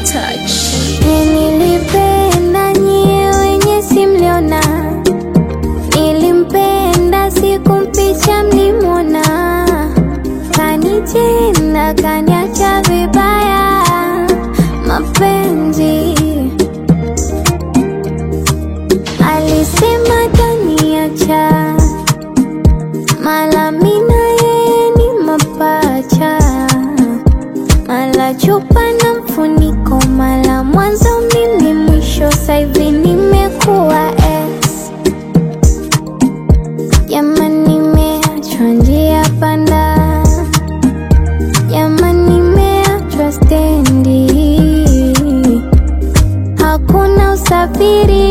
touch. Nilipenda nyie wenye simliona, nilimpenda sikumpicha mlimwona, kanitenda kaniacha vibaya, mapenzi alisema taniacha, mala mina yeye ni mapacha mala chupa na mfuniko, mala mwanzo mimi mwisho, saivi nimekuwa ex. Jamani, nimeachwa njia panda, jamani, nimeachwa stendi, hakuna usafiri